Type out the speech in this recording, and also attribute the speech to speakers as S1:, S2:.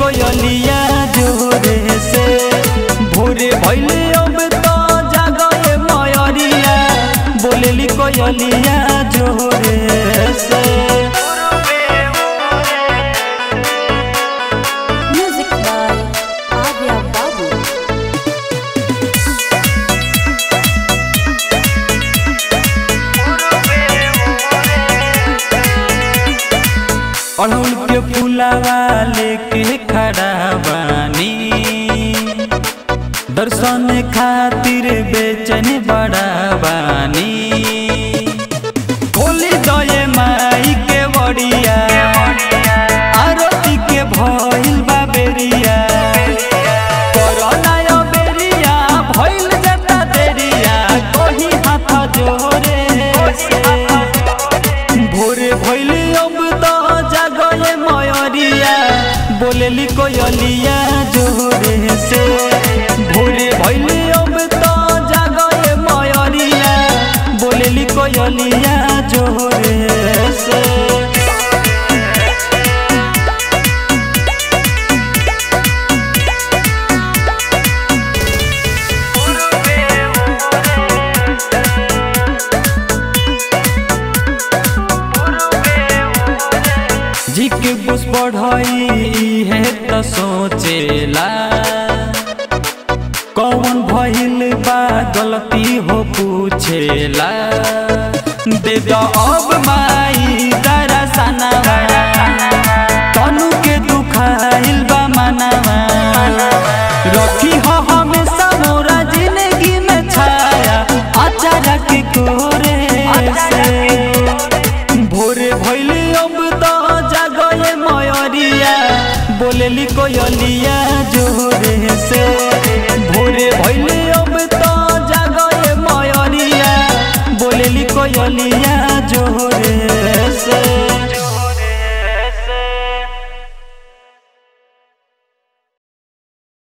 S1: कोयलिया जोरे से भोरे भैले अब तो जागए मयरिया बोलेली कोयलिया जोरे से
S2: Music by Arya Babu.
S1: अड़हुल के फूलावा लेके खड़ा बानी दर्शन खातिर बेचैन बड़ा बानी खोली दये माई के बड़िया आरती के भइल बा बेरिया कोरोना यो बेरिया भइल जाता देरिया कोही हाथ जोरे से भोरे भइले अब तो जागले मयरिया बोलेली कोयलिया जोरे से भोरे भइले अब तो जागले मयरिया बोलेली कोयलिया जोरे से जी के बुस बढ़ई है त सोचेला कौन भइल बा गलती हो पूछेला दे दो अब माई दरसनवा तनु के दुखाइल बा मनवा रखी हो हमेशा मोरा जिंदगी में छाया अचानक कोरे से भोरे भइले अब तो जागले मयरिया बोलेली कोयलिया जोरे से भोरे भइले अब तो जागले मयरिया बोलेली कोयलिया जोरे